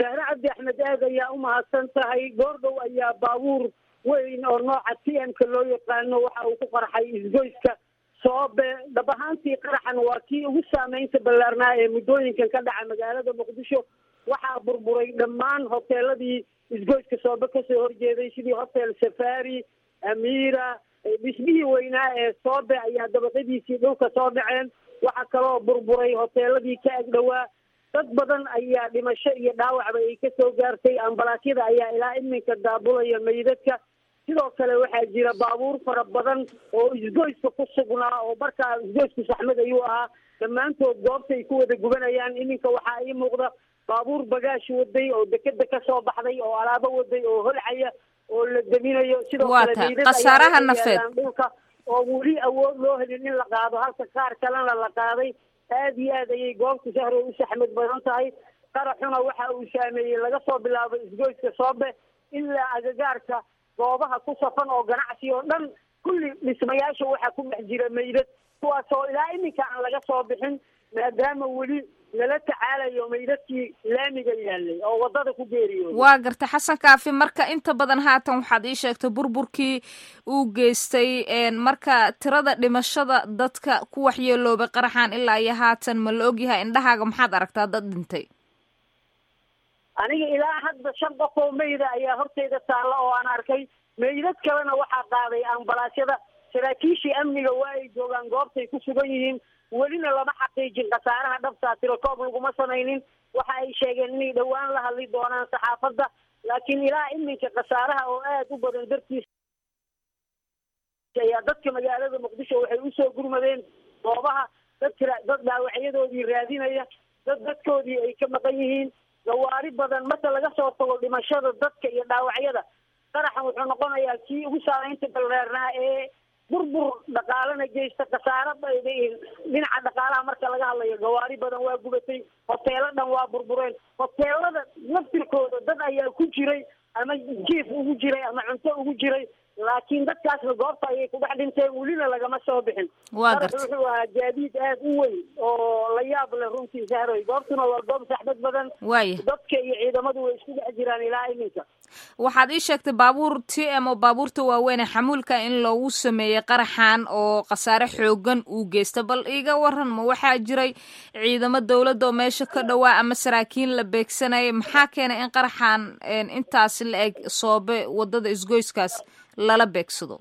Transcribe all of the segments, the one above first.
shahre cabdi axmed aad ayaa u mahadsan tahay goordhow ayaa baabuur weyn oo nooca t m-ka loo yaqaano waxa uu ku qarxay isgoyska soobe dhab ahaantii qaraxan waa kii ugu saameynta ballaarnaa ee muddooyinkan ka dhaca magaalada muqdisho waxaa burburay dhammaan hoteeladii isgoyska soobe kasoo horjeeday sidii hotel safari amiira dhismihii weynaa ee soobe ayaa dabaqadiisii dhulka soo dhaceen waxaa kaloo burburay hoteeladii ka agdhowaa dad badan ayaa dhimasho iyo dhaawacba ay kasoo gaartay ambalaasyada ayaa ilaa iminka daabulaya meydadka sidoo kale waxaa jira baabuur fara badan oo isgoyska ku sugnaa oo markaa isgoysku saxmad ayuu ahaa dhammaantood goobta ay ku wada gubanayaan iminka waxaa ii muuqda baabuur bagaash waday oo dekeda kasoo baxday oo alaabo waday oo holcaya oo la deminayo sidoo kale Waata, meydad khasaaraha ayaa nafeed. yaalaan dhulka oo weli awood loo helin in la qaado halka qaar kalena la qaaday aad iyo aad ayay goobta shahro u saxmad badan tahay qaraxuna waxa uu saameeyey laga soo bilaabo isgoyska soobe ilaa agagaarka goobaha ku safan oo ganacsi oo dhan kulli dhismayaasha waxaa ku dhex jira meydad kuwaasoo ilaa iminka aan laga soo bixin maadaama weli lala tacaalayo meydadkii laamiga yaalay oo wadada ku geeriyooday waa garta xasan kaafi marka inta badan haatan waxaad ii sheegtay burburkii uu geystay een, marka tirada dhimashada dadka ku waxyeeloobay qaraxan ilaa iyo haatan ma la ogyahay indhahaaga maxaad aragtaa dad dhintay aniga ilaa hadda shan qof oo meyda ayaa horteyda taalla oo aan arkay meydad kalena waxaa qaaday ambalaasyada saraakiishii amniga waa ay joogaan goobtay ku sugan yihiin welina lama xaqiijin khasaaraha dhabtaa tirokoob laguma samaynin waxa ay sheegeen inay dhowaan la hadli doonaan saxaafadda laakiin ilaa iminka khasaaraha oo aad u badan dartiis ayaa dadka magaalada muqdisho waxay usoo gurmadeen goobaha dadka dad dhaawacyadoodii raadinaya dad dadkoodii ay ka maqan yihiin gawaari badan marka laga soo tago dhimashada dadka iyo dhaawacyada qaraxan wuxuu noqonayaa kii ugu saameynta balreernaa ee burbur dhaqaalana geysta khasaaro ba- dhinaca dhaqaalaha marka laga hadlayo gawaari badan waa gubatay hoteelo dhan waa burbureen hoteelada laftirkooda dad ayaa ku jiray ama jiif ugu jiray ama cunto ugu jiray laakiin dadkaasna goobta ayay ku dhex dhinteen welina lagama soo bixin Waa Qarax gartay. wuxuu ahaa gaadiid aad u weyn oo la yaab leh runtii sahroy goobtuna waa goob saxbad badan waaya dadka iyo ciidamadu way isku dhex jiraan ilaa iminka waxaad ii sheegtay baabuur t m oo baabuurta waaweyn ee xamuulka in loogu sameeyey qaraxan oo khasaare xoogan uu geysta bal iiga waran ma waxaa jiray ciidamo dowladda oo meesha ka dhowaa ama saraakiin la beegsanayay maxaa keenay in qaraxan een, intaasi la eg soobe wadada isgoyskaas lala beegsado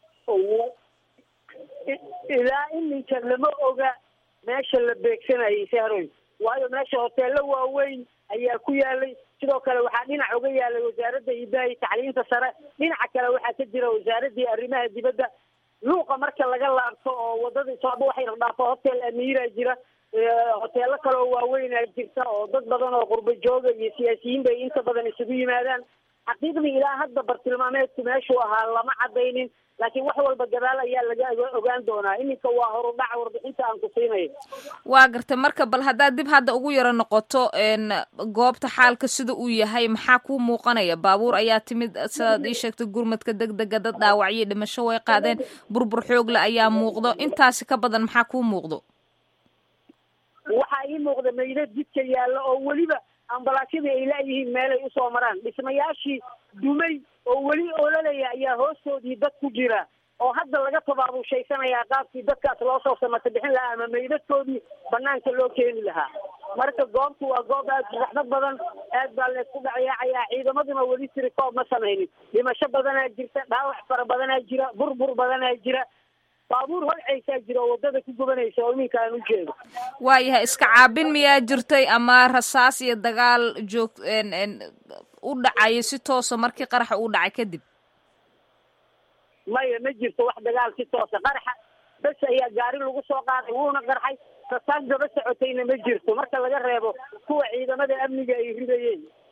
I- ilaa iminka lama oga meesha la beegsanayay sahroy waayo meesha hoteelo waaweyn ayaa ku yaalay sidoo kale waxaa dhinac uga yaalay wasaaradda hidaha iyo tacliinta sare dhinaca kale waxaa ka jira wasaaradii arrimaha dibadda luuqa marka laga laabto oo wadada sooba waxay dhaafo hotel amiira jira Eh, hoteelo kale oo waaweynaa jirta oo dad badan oo qurbo jooga iyo siyaasiyiin bay inta badan isugu yimaadaan xaqiiqdii ilaa hadda bartilmaameedku meeshuu ahaa lama cadaynin laakiin wax walba gadaal ayaa laga oga- ogaan doonaa iminka waa horudhac warbixinta aan ku siinayo waa gartay marka bal haddaad dib hadda ugu yaro noqoto een, goobta xaalka sida uu yahay maxaa kuu muuqanaya baabuur ayaa timid sidaad ii sheegtay gurmadka degdega dad dhaawacyo dhimasho way qaadeen burbur xoogle ayaa muuqdo intaasi ka badan maxaa kuu muuqdo waxaa ii muuqda meydad jidka yaalla oo weliba ambalaasyadii ay laayihiin meelay usoo maraan dhismayaashii dumay oo weli ololaya ayaa hoostoodii dad ku jira oo hadda laga tabaabushaysanaya qaabkii dadkaas loo soo samata bixin lahaa ama meydadkoodii banaanka loo keeni lahaa marka goobtu waa goob aad u raxmad badan aad baa leysku dhacyaacaya ciidamaduna weli tirikoob ma samaynin dhimasho badanaa jirta dhaawac fara badanaa jira burbur badanaa jira baabuur holcaysaa jira oo wadada ku gubanaysa oo iminka aan u jeedo waayahay iska caabin miyaa jirtay ama rasaas iyo dagaal joog een, een, u dhacaya si toosa markii qaraxa uu dhacay kadib maya ma jirto wax dagaal si toosa qaraxa bes ayaa gaari lagu soo qaaday wuuna qarxay rasaas daba socotayna ma jirto marka laga reebo kuwa ciidamada amniga ay ridayeen